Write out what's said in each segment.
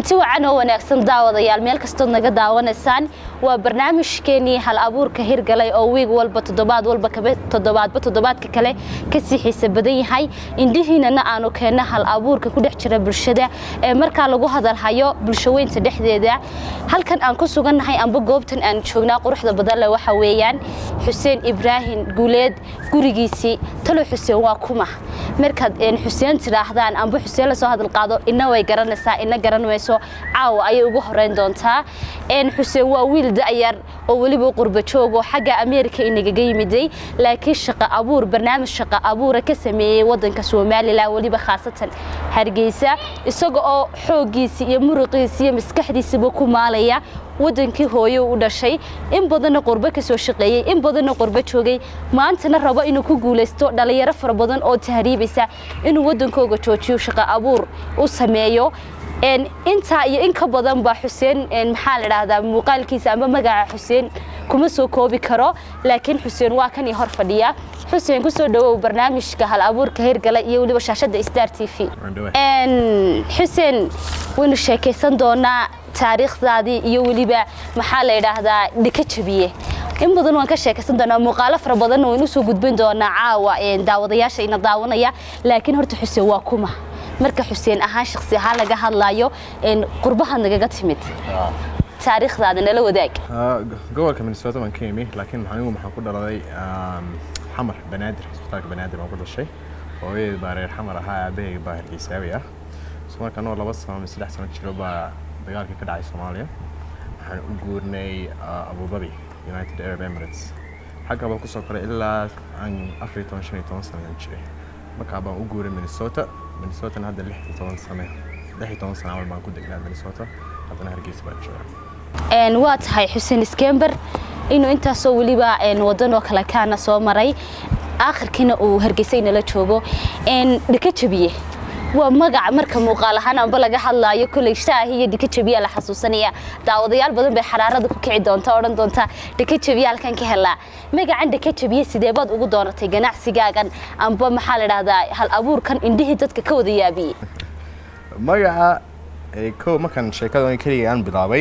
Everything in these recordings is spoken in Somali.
kulanti wacan oo wanaagsan daawadayaal meel kastood naga daawanaysaan waa barnaamijkeenii hal abuurka hirgalay oo wiig walba toddobaad walba toddobaadba toddobaadka kale kasii xiisa badan yahay indhihiinana aanu keenno hal abuurka ku dhex jira bulshada ee markaa lagu hadalhayo bulshaweynta dhexdeeda halkan aan ku sugannahay amba goobtan aan joognaa quruxda badan leh waxa weeyaan xuseen ibraahim guuleed gurigiisii talo xuseen waa kuma markaad xuseen tidhaahdaan amba xuseen lasoo hadal qaado ina way garanaysaa ina garan mayso caawa ayay ugu horeyn doontaa xuseen waa wiil da'yar oo weliba qurba joogoo xagga ameerika inagaga yimiday laakiin shaqo abuur barnaamij shaqo abuura ka sameeyey wadanka somalilan weliba khaasatan hargeysa isaga oo xooggiisii iyo muruqiisii iyo maskaxdiisaba ku maalaya wadankii hooye u dhashay in badanna qurbo ka soo shaqeeyey in badanna qurbo joogay maantana rabo inuu ku guulaysto dhalinyaro fara badan oo tahriibaysa inuu wadankooga joojiyo shaqo abuur u sameeyo intaa iyo in ka badan baa xuseen maxaa la dhahdaa muuqaalkiisa amba magaca xuseen kuma soo koobi karo laakiin xuseen waa kan ii hor fadhiya xuseen kusoo dhawow barnaamijka hal abuurka hirgala iyo weliba shaashada star t v xuseen waynu sheekaysan doonaa taariikhdaadii iyo weliba maxaa la yidhaahdaa dhika jabiye in badan waan ka sheekaysan doonaa muuqaalo fara badanna waynu usoo gudbin doonaa caawa daawadayaasha ina daawanaya laakiin horta xuseen waa kuma marka xuseen ahaan shaksi ahaan laga hadlaayo qurbaha nagaga timid taariikhdaada nala wadaag gobolka minnesota baan ka imi laakiin anigu maxaan ku dhaladay xamar banaadir isbitaalka banaadir baan ku dhashay hooyadeed baa reer xamar ahaa aabaheyga baa hargeysaawi ah so marka anoo laba sano ama saddex sano jiro baa dagaalkii ka dhacay soomaaliya waxaan u guurnay abu dhabi united arab emirates xagga baan kusoo koray ilaa aan afar iyo toban shan iyo toban sano jiray markaa baan u guuray minnesota minnesotana hadda lix iyo toban sane lix iyo toban sano camal baan ku degnaa minnesota haddana hargeysa baan joogaa waa tahay xuseen iskember inuu intaasoo weliba wadanoo kale kaana soo maray aakhirkiina uu hargeysa inala joogo dhika jabiye waa magac marka muuqaal ahaan amba laga hadlaayo koley shaahi iyo dhika jabiya la xasuusanaya daawadayaal badan bay xaraarada ku kici doonta odhan doonta dhika jabiya halkan ka helaa magacan dhika jabiye sidee baad ugu doonatay ganacsigaagan amba maxaa la dhahdaa hal abuurkan indhihii dadka ka wada yaabiyey magaca kow markan sheekada keliga aan bilaabay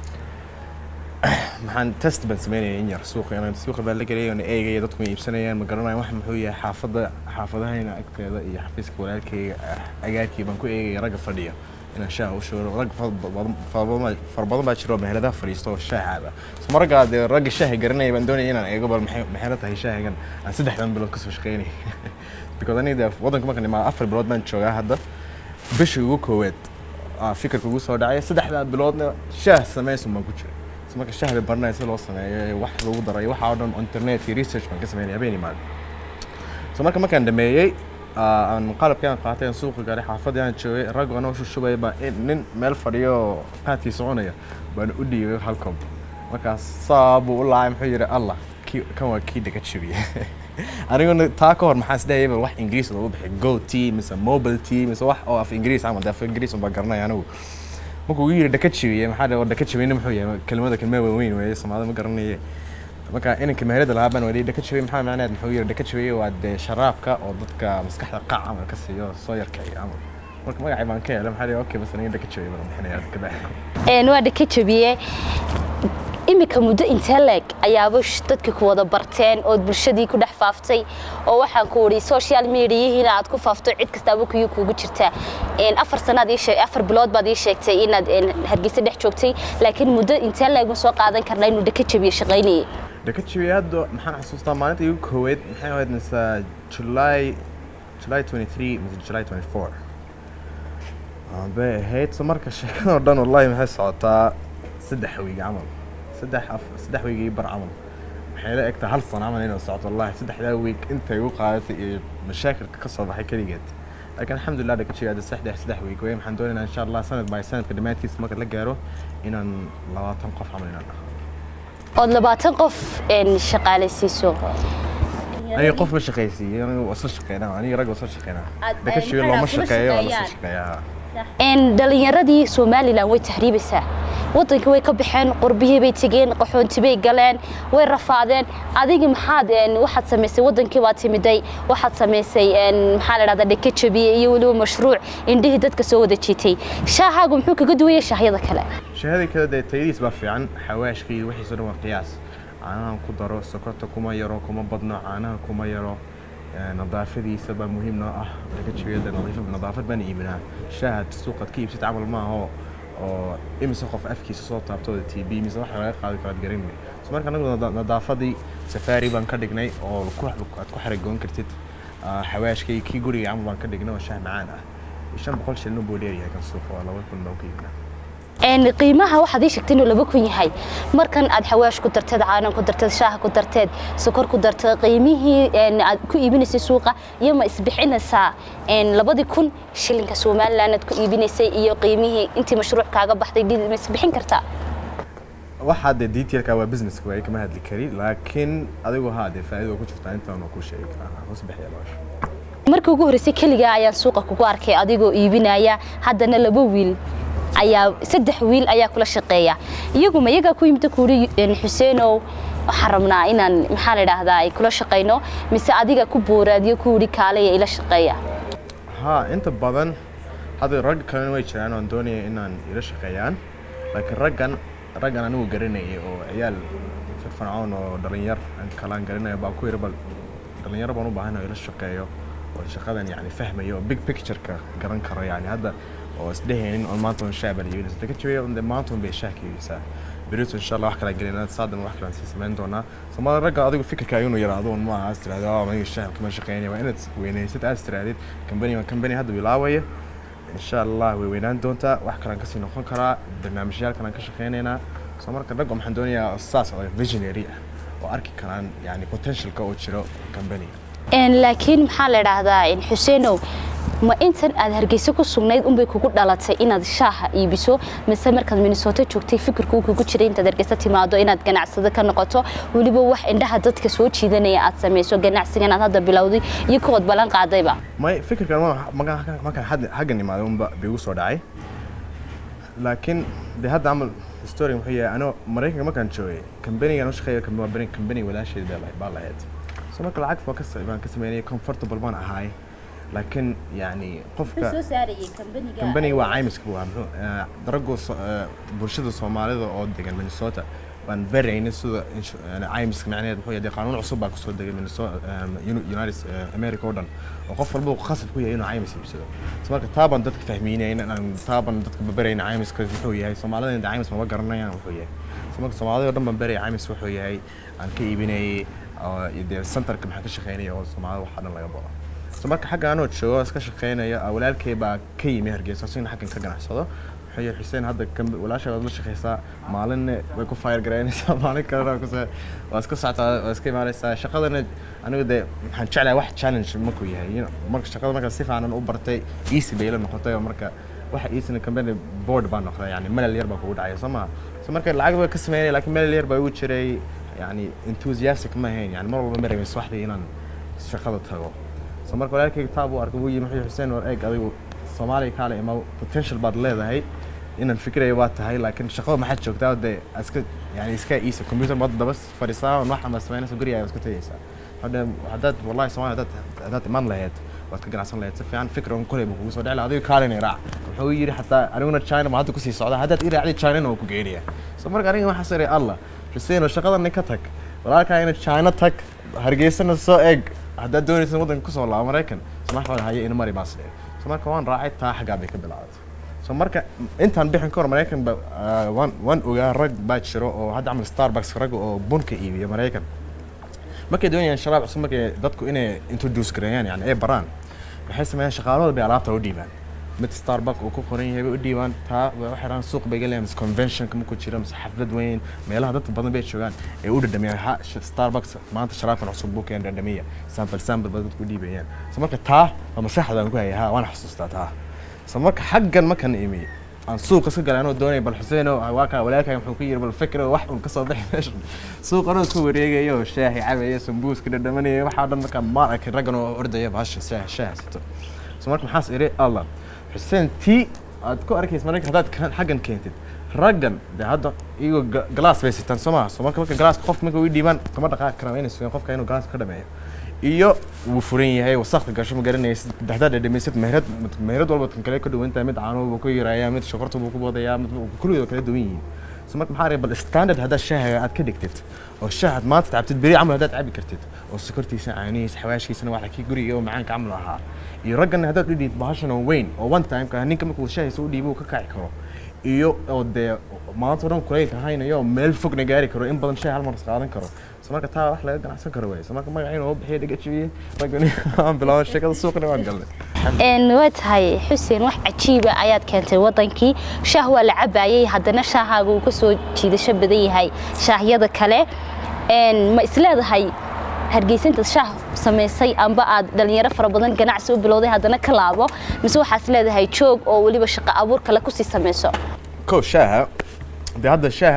maxaan test baan sameynaya in yar suuqa inaan suuqa baan la gelay oon eegaya dadku ma iibsanayaan ma garanayaan wax muxuu yahay xaafadda xaafadahayna agteeda iyo xafiiska walaalkayga agaarkii baan ku eegaya ragga fadhiya inaan shaaha u shuuro rag fara badan baa jiro meheladaha fadhiisto oo shaah caaba so markaa dee ragga shaaha garanaya baan doonaya inaan eego bal maxay la tahay shaahigan aan saddexdan bilood kasoo shaqeynay because aniga waddanka markaan imaado afar bilood baan joogaa hadda bishii ugu koowaad fikirka ugu soo dhacay saddexdaa biloodna shaah sameysun baan ku jiray marka shahbi baranaya si loo sameeyo wax lagu daray waxa oo dhan internet iyo research baan ka sameynaya habeen imaado so marka markaan dhameeyey aan qalabkii aan qaatay aan suuqa galay xaafadii aan joogay rag anoo shushubaya baa nin meel fadhiyo qaadkii soconaya baan u dhiibay hal koob markaas saa buu u laacay muxuu yidhi allah kan waa kii dhaga jabiye aniguna taa ka hor maxaa isdhahayay bal wax ingiriis loogu bixi go t mise mobile t mise wax oo af ingiriis camal dee af ingiriis baa garanaya anigu markuu igu yidhi dhaka jabiye maxaa dhe dhaka jabiyna muxuu yahay kelmada kelmada waaweyn weeye soomaalida ma garanaye marka inanka meherada lahaa baan wadhi dhaka jabiye maxaa macnaheed muxuu yidhi dhaka jabiye waa dee sharaabka oo dadka maskaxda qac camal ka siiyo soo yarkiciyo camal marka magacii baan ka helay maxaa dhe okay bas aniga dhaka jabiye baan bixinaya kabacdi waa dhaka jabiye iminka muddo intee leeg ayaaba dadka ku wada barteen ood bulshadii ku dhex faaftay oo waxaan ku wadi social mediahiina aad ku faafto cid kastaaba kuyu kuugu jirta afar sanaad afar bilood baad ii sheegtay inaad hargeysa dhex joogtay laakiin muddo intee leeg ma soo qaadan karnaa inuu dhaka jabiye shaqaynayay dhaka jabiye hadda maxaan xasuustaa maalinta igu kooweed maxay ahayd mise july july 23 mise july 24 bay ahayd so marka sheekadoo dhan wallahi maxay socotaa saddex wiig camal saddex saddex wiig iyo bar camal waxay la egtaa hal sano camal inay socoto wallahi saddexdaa wiig intay igu qaadatay iyo mashaakilka ka soo baxay keligeed laakiin alxamdulilah dhaka jigaada saddex saddex wiig wey waxaan doonaynaa insha allah sanad by sanadka dhammaadkiisa marka la gaaro inaan labaatan qof camal inaan dhaho ood labaatan qof shaqaalaysiiso aniga qof ma shaqaysiiyo aniga waa isla shaqeynaa aniga rag waa isla shaqeynaa dhaka jiga looma shaqeeyaa waa la isla shaqeeyaa dhalinyaradii somalilan way tahriibaysaa wadankii way ka baxeen qurbihii bay tegeen qaxoonti bay galeen way rafaadeen adigi maxaad waxaad samaysay wadankii baad timiday waxaad samaysay maxaa la dhahdaa dheke jabiye iyo weliba mashruuc indhihii dadka soo wada jiitay shaahaagu muxuu kaga duwayay shaahyada kale shaahadii kale dee tayadiis baa fiican xawaashkii wixiisoo dhan waa qiyaas caanahan ku daro sokorta kuma yaro kuma badno caanaha kuma yaro nadaafadiisa baa muhiim noo ah laga jebiyada nadaafad baan iibinaa shaahad suuqaad ka iibsad camal maaho oo imise qof afkiisa soo taabtooda t b mise waxa laga qaadi karaad garin so marka anagu nadaafadii safaari baan ka dhignay oo aad ku xaragoon kartid xawaashkay kii guriga camal baan ka dhignay oo shaah macaan ah shan boqol shilin buu dheeryahay kan suuqa waa laba kun baan ku iibinaa qiimaha waxaad ii sheegtay inuu laba kun yahay markan aad xawaash ku darteed caanan ku darteed shaah ku darteed sokor ku darteed qiimihii aad ku iibinaysay suuqa iyo ma isbixinaysaa labadii kun shilinka somaliland aad ku iibinaysay iyo qiimihii intii mashruuc kaaga baxday ma isbixin kartaa waxaa dee detailka waa businesska waa kama hadli kari laakiin adigu haa dee faa'iido ku jirtaa intaan ku sheegi karaa husbixiya baasha markii ugu horreysay keligaa ayaan suuqa kugu arkay adigoo iibinaya haddana laba wiil ayaa saddex wiil ayaa kula shaqeeya iyaguma iyagaa ku yimid kuuri xuseenow waxaan rabnaa inaan maxaa la idhaahdaa ay kula shaqayno mise adiga ku booraadiyo kuuri kaalaya ila shaqeeya haa inta badan hadda rag kalena way jiraan oon doonaya inaan ila shaqeeyaan laakiin raggan raggan anigu garanayay oo ciyaal firfircoon oo dhalinyar kalaan garanaya baa ku yiri bal dhalinyaro baan u baahan ila shaqeeyo oo shaqadan yani fahmayo oo big pictureka garan karo yani hadda oo isdhehaynin on maanta on shaah baan iibinaysa daka jabiya on maanta on bay shaah ka iibisaa berito insha allah wax kala gelinaa saadan wax kala sii samayn doonaa soomaalida ragga adigu fikirka inuu yaraado un maaha as tiraahdo oo aniga shaah kama shaqeynaya waa inaad weynaysid aad tirahdid company waa company hadda bilaabaya insha allah way weynaan doontaa wax kalaan kasii noqon karaa barnaamijyaal kalaan ka shaqeynaynaa soo marka ragga waxaan doonayaa saas oo visionary ah oo arki karaan yani potentialka oo jiro company laakiin maxaa la idhaahdaa xuseenow ma intan aad hargeysa ku sugnayd unbay kugu dhalatay inaad shaaha iibiso mise markaad minnesota joogtay fikirkuu kugu jiray intaad hargeysa timaado inaad ganacsado ka noqoto weliba wax indhaha dadka soo jiidanaya aad samayso ganacsigan aad hadda bilowday iyo kuwaad ballan qaadayba may fikirkan markaan xaggan imaaday unba bigu soo dhacay laakiin de hadda camal historia muxuu yahay anoo maraykanka markaan joogay kambanigan u shaqeeya waa kambani walaasheed baa lahayd so marka lacag baan ka sameynaya comfortable baan ahaay laakiin yani qofka kambaniga waa caymiska buu ahaa daragoo bulshada soomaalida oo degan minnesota baan barayna sida caymiska macnaheed muxuu yahay qaanuun cusub baa kusoo degay minnesota united america oo dhan oo qof walba khasab ku yahay inuu caymis iibsado so marka taa baan dadka fahmiinayna taa baan dadka barayna caymiska wuxuu yahay soomaalida inta caymis maba garanayaan wuxuu yahay so marka soomaalida oo dhan baan baraya caymis wuxuu yahay aan ka iibinayay dee centerka maxaa ka shaqeynaya oo soomaalida waxaa dhan laga baro so marka xagga anoo joogo iska shaqeynaya walaalkay baa ka yimi hargeysa signa xaggan ka ganacsado wuxuu yihi xuseen hadda walaasha waad la shaqeysaa maalinna way ku fayr garaynaysaa maalin kalena waa iska socotaa waa iska imaanaysaa shaqadana anigu dee waxaan jeclahay wax challenge markuu yahay marka shaqada marka si fiican u bartay easy bay ila noqotay oo marka waxa easy company board baa noqday yani melal yar baa kugu dhacaya soo maha so marka lacag baa ka sameynaya laakiin melal yar baa igu jiray yani enthusiastic ma ahayn yani mar walba ma rabin subaxdii inaan shaqada tago so marka walaalkayga taab uu arkay wuu yimi wuxuu xuseen war eeg adigu soomaaliya kaale ima potential baad leedahay inaan fikirayo waa tahay laakiin shaqada maxaad joogtaa dee iska yani iska iisa computer baad daba fadhisaa on wax ama samaynaysa guriga iska tegaysaa hadda haddaad wallahi soomaaliya haddaad haddaad iman lahayd waad ka ganacsan lahayd si fiican fikir on koley buu kugu soo dhici lahaa adiga kaalina iraac wuxuu yidhi xataa aniguna china ma hadda kusii socda haddaad iraacdi chinana waa ku geynaya so marka aniga waxaa sari allah xuseen shaqadan ka tag walaalkaa ina china tag hargeysana soo eeg haddaad doonaysa waddanka kusoo laabo maraykan samax baan haye ina mari baas dheh so marka waan raacay taa xaggaa bay ka bilaabatay so marka intaan bixin ka hor maraykan ba waan waan ogaa rag baa jiro oo hadda camal starbucks rag oo bunka iibiya maraykan markay doonayaan sharaab cusub markay dadku inay introduce gareeyaan yani ay baraan waxay sameeyaan shaqaalooda bay alaabta u dhiibaan mid starbuck uu ku qoran yahay bay u dhiibaan taa waxay rabaan suuq bay galayaan mise conventionka markuu jiro mise xaflad weyn meelaha dadka badan bay joogaan ee u dhadhamiyaan ha starbucks maanta sharaabkan cusub buu keen dhadhamiya sample sample ba dadku u dhiibayaan so marka taa waa maskaxdaan ku hayay ha waan xasuustaa taa so marka xaggan markan imi aan suuqa iska galay anoo doonay bal xuseen waa kaa walaalkaaga muxuu ku yiri bal fikir wax un kasoo bixi meesha suuq anoo isku wareegaya oo shaahi cabaya sambuuska dhadhamanaya waxaa dhan markaa maar arkay raggan oo ordaya bahasha shaaha shaaha sito so marka maxaas iri allah xuseen tii aad ku arkaysa marka haddaad kan- xaggan keentid raggan de hadda iyagoo ga- galaas bay sitaan soo maha soo marka marka galaaska qofka marka u dhiibaan kama dhaqaaqi karaan waa inay sugaan qofka inuu galaaska ka dhameeyo iyo wuu furan yahay wasakda gasho ma garanaysid haddaad dhadhamaysid meherad meherad walba kan kale ka duwan tahay mid caano buu ku yarayaa mid shokorta buu ku boodayaa mid kulligood kala duwan yihiin so marka maxaa bal standard haddaad shaahaga aad ka dhigtid oo shaahaad maanta cabtid beri camal haddaad cabi kartid oo sokortiisa caanihiisa xawaashkiisana waxa kii guriga oo macaanka camal ahaa iyo raggan haddaad u dhiid bahashan oo weyn oo one time ka ninka markuu shaahiisa u dhiibo uu ka kaci karo iyo oo dee maanta o dhan kulaylka haynayo oo meel fogna gaari karo in badan shay hal mar is qaadan karo so marka taa wax laga ganacsan karo waay so marka magaciina oo bixiya dhiga jibiyey raggan aan bilaabo sheekada suuqna waan galnay een waa tahay xuseen wax cajiiba ayaad keentay wadankii shaah waa la cabayay haddana shaahaaga uu ka soo jiidasho badan yahay shaahyada kale een ma isleedahay hargeysantaad shaah samaysay amba aad dhalinyaro fara badan ganacsi u bilowday haddana ka laabo mise waxaad isleedahay joog oo weliba shaqo abuur kale kusii samayso kow shaaha dee hadda shaaha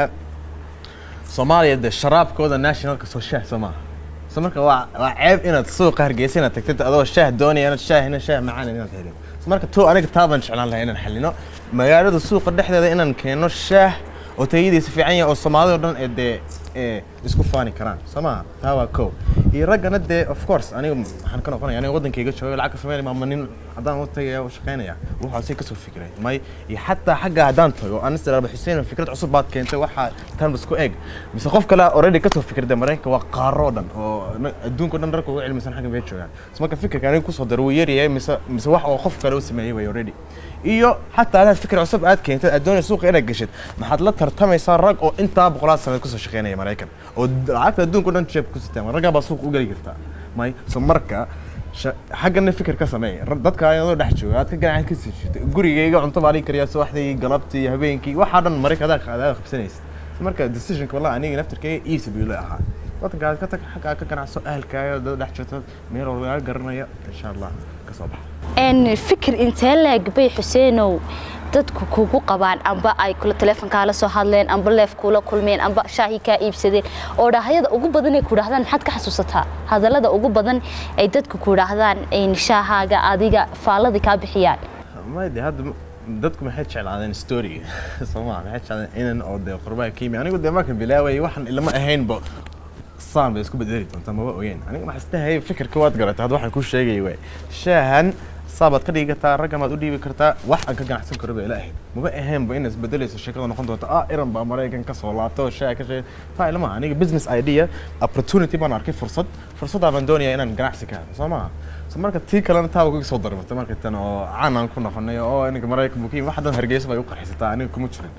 soomaaliya dee sharaabkooda nationalka soo shaah soo maaha so marka waa waa ceeb inaad suuqa hargeysa inaad tagtid adoo shaah doonaya inaad shaah ina shaah macaan inaad helin so marka to aniga taa baan jeclaan lahaa inaan xalino magaalada suuqa dhexdeeda inaan keeno shaah oo tayadiisa fiican yahay oo soomaalida o dhan ee dee ee isku faani karaan soo maha taa waa kow iyo raggana dee of course aniga waxaan ka noqonaya aniga wadankayga jooga lacag ka sameynaya maama nin haddaan u tagaya u shaqaynaya wuxuu kasoo fikiray may iyo xataa xagga haddaan tago aan istiraba xuseen fikrad cusub baad keentay waxaa tan isku eg mise qof kale already kasoo fikirda maraykanka waa qaaro oo dhan oo na- adduunka o dhan ragga ugu cilmisan xagga bay joogaan so marka fikirka aniga kusoo daro wuu yaryahay mise mise wax oo qof kale u sameeyey way already iyo xataa hadaad fikir cusub aad keentay aad doonaysa suuqa inaad geshid maxaad la tartamaysaa rag oo intaa boqolaad sanaad kusoo shaqeynaya maraykan oo lacagta adduunka o dhan jeeb ku sitaan raggaa baa suuqa u geli kartaa may so marka sha- xaggana fikir ka sameey Ra- dadka ayadoo dhex jooga aad ka ganacan ka sii jirta gurigayga cunto baa lii kariyaa subaxdii galabtii habeenkii waxaa dhan marayka adaa adaa qabsanaysid So marka decisionka wallahi aniga naftirkayga easy buu la ahaa wadanka aad ka tag xagga aad ka ganacso ahalkaaga dad dhex jirto meel walba laga garanaya insha allah ka soo baxa een fikir intee leeg bay xuseenow dadku kugu qabaan amba ay kula teleefonkaala soo hadleen amba leef kula kulmeen amba shaahi kaa iibsadeen oo dhaahyada ugu badan ay ku dhahdaan maxaad ka xasuusataa hadallada ugu badan ay dadku ku dhahdaan een shaahaaga adiga faaladii kaa bixiyaan mayde hadda m- dadku maxay jeclaadeen story sooma maxay jeclaadeen inan oo dee qurbaha ka yimi anigu dee markan bilaaway waxaan ilama ahaynba saan bay isku bedeli doontaa maba ogeyn aniga maxaa isdhahayay fikirka waad garatay hadda waxaan kuu sheegay waay shaahan saabaad ka dhigi kartaa raggan baad u dhiibi kartaa wax aan ka ganacsan karo bay ila ahayd maba ahaynba inay isbedelayso sheekada noqon doonta ah iran baa maraykan ka soo laabta oo shaah ka sheegay taa ilama aniga business idea opportunity baan arkay fursad fursaddaa baan doonayaa inaan ganacsi ka helo soo maha so marka tii kalena taa kaga soo darmatay marka tan oo caan aan ku noqonay oo aniga maraykan bukiin wax hadan hargeysa bay u qarxisataa aniga kuma jirin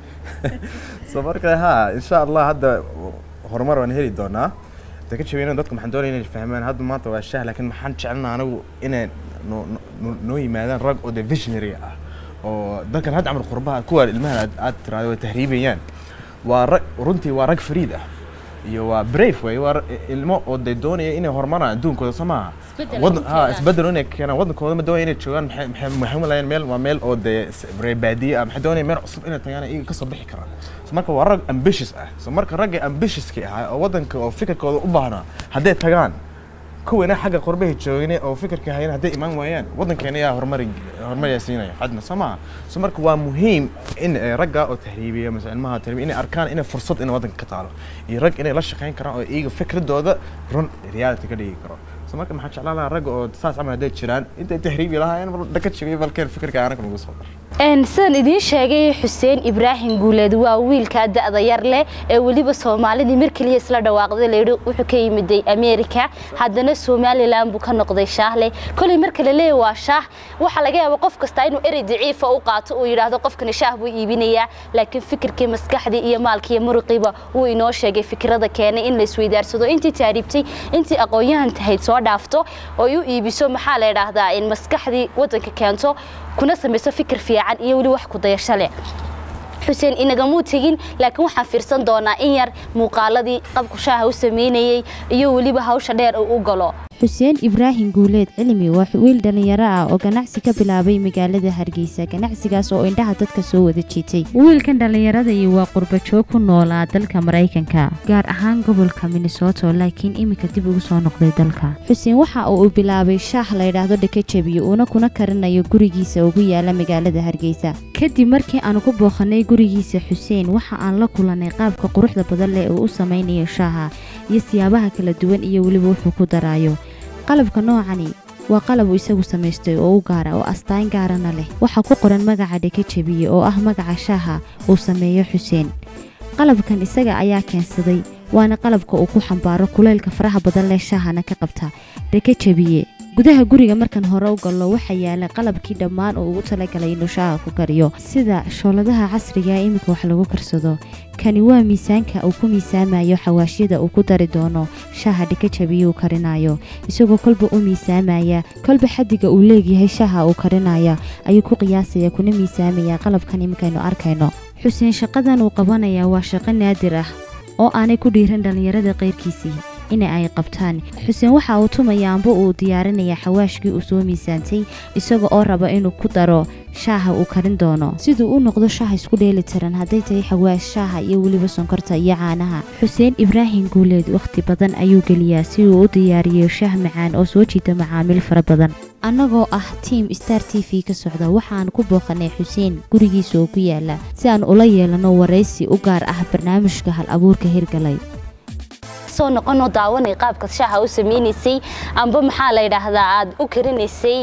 so marka ha insha allah hadda horumar waan heli doonaa de ka jabeyna dadku maxaan doonaya inay fahmaan hadda maanta waa shaah laakiin maxaan jecelnaa anigu inay noo noo- noo yimaadaan rag oo de visionary ah oo dadkan hadda camal qurbaha kuwa ilmaha aad aad tiraahdo way tahriibayaan waa rag runtii waa rag fariid ah iyo waa brave way waa ra- ilmo oo de doonaya inay horumaraan adduunkooda soo maaha Isbeddel Wadan- ay ha keenaan. isbedel inay keenaan wadankooda ma doonaya inay joogaan maxay maxay maxay malayaan meel waa meel oo dee s- reer baadiye ah maxay doonaya meel cusub inay tagaan iyaga kasoo bixi karaan so marka waa rag ambitious ah so marka ragga ambitiouska ahaa oo wadanka oo fikirkooda u baahnaa hadday tagaan kuwana xagga qurbaha joogine oo fikirka hayana hadday imaan waayaan wadankeena yaa horumari horumariyaa siinaya xadna soo maha so marka waa muhiim in eh, ragga oo tahriibiya mise ilmaha tahriibiya inay arkaan inay fursad in wadanka ka taalo iyo rag inay la shaqayn karaan oo iyaga fikradooda run reality ka dhigi karo so marka maxaa jeclaan lahaa ragga oo saas camal hadday jiraan intay tahriibi lahaayeen bal dhaka jigay balkeen fikirka anaga nagu soo dar een sidaan idiin sheegay xuseen ibraahim guuleed waa wiilka da'da yar leh ee weliba soomaalidii mar keliya isla dhawaaqday layidhi wuxuu ka yimiday america haddana somalilan buu ka noqday shaahle kolay marka la leeyahy waa shaah waxaa laga yaabaa qof kasta inuu erey daciifa u qaato uu yidhaahdo qofkani shaah buu iibinayaa laakiin fikirkii maskaxdii iyo maalkii iyo muruqiiba wuu inoo sheegay fikrada keenay in la isweydaarsado intii taariibtay intii aqoon-yahan tahayd soo dhaafto oo ay u iibiso maxaa la idhaahdaa in maskaxdii wadanka keento kuna samayso fikir fiican iyo weli wax ku dayasho leh xuseen inagamuu tegin laakiin waxaan fiirsan doonaa in yar muuqaaladii qabku shaaha u sameynayey iyo weliba hawsha dheer uu u galo xuseen ibraahim guuleed cilmi waa wiil dhallinyaro ah oo ganacsi ka bilaabay magaalada hargeysa ganacsigaas oo indhaha dadka soo wada jiitay wiilkan dhallinyaradii waa qurbajoog ku noolaa dalka maraykanka gaar ahaan gobolka minnesoto laakiin iminka dib ugu soo noqday dalka xuseen waxa uu bilaabay shaah layidhaahdo dhakajabiyo uuna kuna karinayo gurigiisa ugu yaala magaalada hargeysa kadib markii aanu ku booqanay gurigiisa xuseen waxa aan la kulanay qaabka quruxda badan leh uu u samaynayo shaaha iyo siyaabaha kala duwan iyo weliba wuxuu ku daraayo qalabka noocani waa qalab uu isagu samaystay oo u gaara oo astaan gaarana leh waxaa ku qoran magaca dhakajabiye oo ah magaca shaaha uu sameeyo xuseen qalabkan isaga ayaa keensaday waana qalabka uu ku xambaaro kulaylka faraha badan leh shaahana ka qabta dhakajabiye gudaha guriga markan hore u gallo waxaa yaala qalabkii dhammaan uu ugu talagalay inuu shaaha ku kariyo sida shooladaha casriga ee iminka wax lagu karsado kani waa miisaanka uu ku miisaamayo xawaashyada uu ku dari doono shaaha dhikajabiye uu karinayo isagoo kolba u miisaamaya kolba xadiga uu leegyahay shaaha uu karinaya ayuu ku qiyaasaya kuna miisaamaya qalabkan iminkaynu arkayno xuseen shaqadan uu qabanaya waa shaqo naadir ah oo aanay ku dhiiran dhallinyarada qayrkiisii in ay qabtaan xuseen waxa uu tumaya amba uu diyaarinaya xawaashkii uu soo miisaantay isaga oo raba inuu ku daro shaaha uu karin doono siduu u noqdo shaah isku dheeli tiran hadday tahay xawaash shaaha iyo weliba sonkorta iyo caanaha xuseen ibraahim guuleed wakhti badan ayuu geliyaa si uu u diyaariyo shaah macaan oo soo jiida macaamiil fara badan annagoo ah tiam star t v ka socda waxaan ku booqanay xuseen gurigiisa oo ku yaala si aan ula yeelano waraysi u gaar ah barnaamijka hal abuurka hirgalay soo noqonoo daawanay qaabka shaaha u sameynaysay amba maxaa la yidhaahdaa aad u karinaysay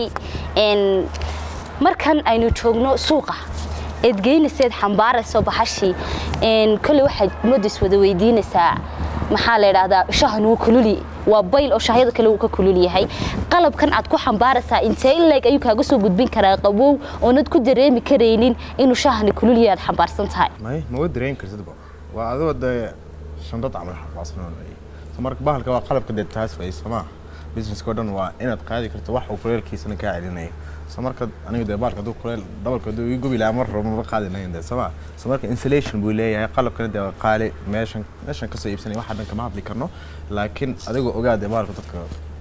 markan aynu joogno suuqa eed geynayseed xambaarayso baxashii kolley waxaad modis wada weydiinaysaa maxaa la yidhaahdaa shahan wuu kululi waa bayl oo shaahyada kale uu ka kulul yahay qalabkan aad ku xambaaraysaa intee in leeg ayuu kaaga soo gudbin karaa qabow oonad ku dareemi karaynin inuu shaahani kulul yahay aad xambaarsan tahay may ma dareemi kartidba waa adoo dee shandad camal xambaarsan marka bahalka waa qalabka dee taas way somaa businesska oo dhan waa inaad qaadi karto wax uu kuleelkiisana kaa celinayo so marka aniga dee bahalka hadduu kuleel dhabalka hadduu ii gubi lahaa mar rabo maba qaadi lahayn dee somaa so marka insulation buu leeyahay qalabkana dee waa qaali meeshan meeshan kasoo iibsanay waxa dhan kama hadli karno laakiin adigoo ogaa dee bahalka dadka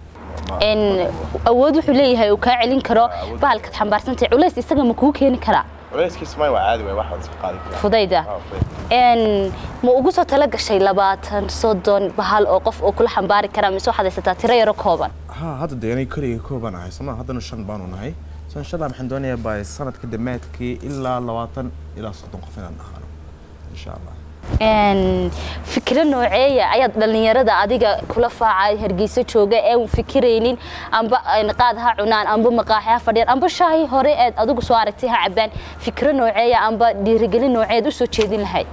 awood wuxuu leeyahay uu kaa celin karo bahalkaad xambaarsantahay culays isaga ma kuu keeni karaa culayskiisa may waa caadi waay wax iska qaadi karaa fudayda ma ugu soo tala gashay labaatan soddon bahal oo qof oo kula xambaari karaa mise waxaad haysataa tiro yaro kooban ha hadda dee anay keliga kooban ahay soma haddana shan baanu nahay so insha allah waxaan doonayaa by sanadka dhammaadkii ilaa labaatan ilaa soddon qof inaan ahaano insha allah fikro nooceeya ayaad dhallinyarada adiga kula faacay hargeyso jooga ee un fikiraynin amba qaad ha cunaan amba maqaaxi ha fadhiyaan amba shaahi hore eed adigu soo aragtay ha cabaan fikro nooceeya amba dhiirigelin nooceed usoo jeedin lahayd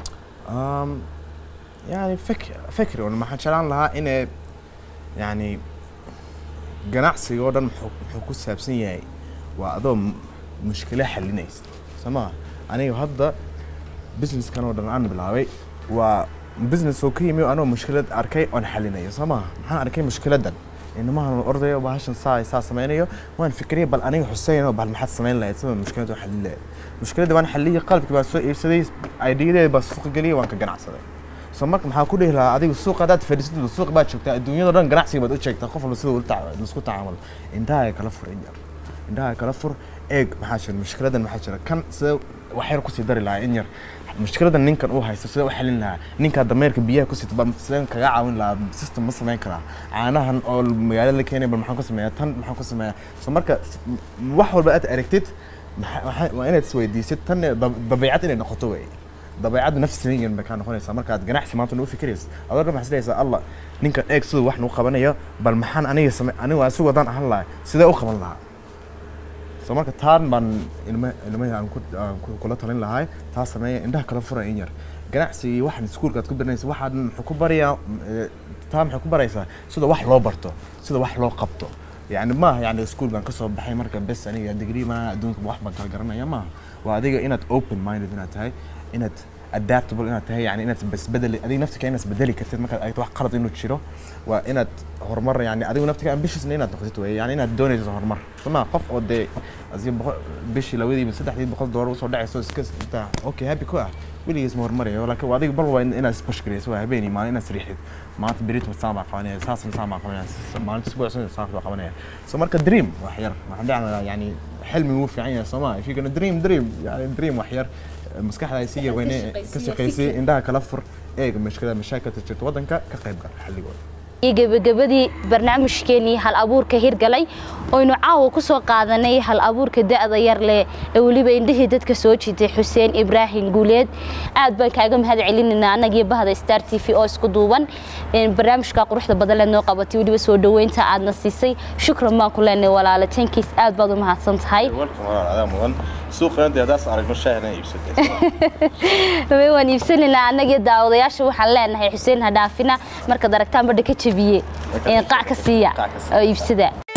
yani fik fikri un maxaan jeclaan lahaa inay yani ganacsiga oo dhan muxuu ku saabsan yahay waa adoo mushkilo xalinaysa soo maha aniga hadda businesskan oo dhan aan bilaabay waa business oo ka yimi anoo mushkilad arkay oon xalinayo soo maha maxaan arkay mushkiladan inamahan ordayo bahashan saa saa sameynayo waan fikriyay bal aniga xuseyn oo bal maxaad samayn lahayd sida mushkilada xalin lahayd mushkiladda waan xaliyay qalabkii baan soo iibsaday ideyadeeda baan suuqa geliyay waan ka ganacsaday soo marka maxaa ku dhihi lahaa adiga suuqa haddaad fadhiisatid suuqa baad joogtaa adduunyada dhan ganacsiga baad u jeegtaa qof walba sida ula isku tacaamul indhaha kala fur in yar indhaha kala fur eeg maxaa jira mushkiladan maxaa jira kan sida wax yar kusii dari lahaa in yar mushkiladan ninkan uu haysto sida u xalin lahaa ninkaa dameerka biyaha ku sita bal sideen kaga caawin lahaa system ma samayn karaa caanahan oo magaalada la keenay bal maxaan ku sameeyaa tan maxaan ku sameeyaa so marka wax walba aad aragtid waa inaad isweydiisid tan dabeicad inay noqoto wey dabeicadda nafsiyan bay kaa noqonaysaa markaad ganacsi maanta nagu fikiraysa adoo dhan waxaad leeysaa allah ninkan eeg siduu wax nagu qabanayo bal maxaan aniga same anigu asigu haddaan ahaan lahaa sidee u qaban lahaa so marka taan baan ilma ilmahi aan ku aan kula talin lahay taa sameeya indhaha kala fura in yar ganacsigii waxaan iskuulkaad ku baranaysa waxaad muxuu ku barayaa taa maxay ku baraysaa sida wax loo barto sida wax loo qabto yani maaha yani iskuul baan kasoo baxay marka bes aniga degree maaha adduunka wax baan kala garanaya maaha waa adiga inaad open minded inaad tahay inaad adaptable inaad tahay yani inaad isbedeli adiga naftika inaad isbedeli kartid markaad aragto wax qalad inuu jiro waa inaad horumar yani adigu naftika ambitiousna inaad noqotid wey yani inaad doonayso horumar soma qof oo dee asiga boqol bishii labadiiba saddexdii boqol doolar usoo dhacayso iska intaa okay happy ku ah weligiis ma horumarayo laakiin adiga bal waa inaad isbashgarayso waa habeenii maalin inaad sriixid maanta berito saan baa qabanaya saasna saan baa qabanaya maalinta isbuucsan saan baa qabanaya so marka dream wax yar waxaan dhacnaa yani xilmi wuu fiican yahay sooma if you gonna dream dream yani dream wax yar maskaxda si yar weyne ka shaqaysay indhaha kala fur eega mashkilada mashaakilta jirta waddanka ka qayb gal xalligooda iyo gebagabadii barnaamijkeenii hal abuurka hirgalay oynu caawa ku soo qaadanay hal abuurka da'da yar leh ee weliba indhihii dadka soo jiitay xuseen ibraahim guuleed aad baan kaaga mahad celinaynaa annagiyo bahda star t v oo isku duuban barnaamijka quruxda badan leed noo qabatay weliba soo dhoweynta aadna siisay shukran baan ku leenahay walaale tankiis aad baad u mahadsan tahay waan iibsanaynaa annagiyo daawadayaasha waxaan leenahay xuseen ha dhaafina markaad aragtaan badha ka jabiye qac ka siiya oo iibsada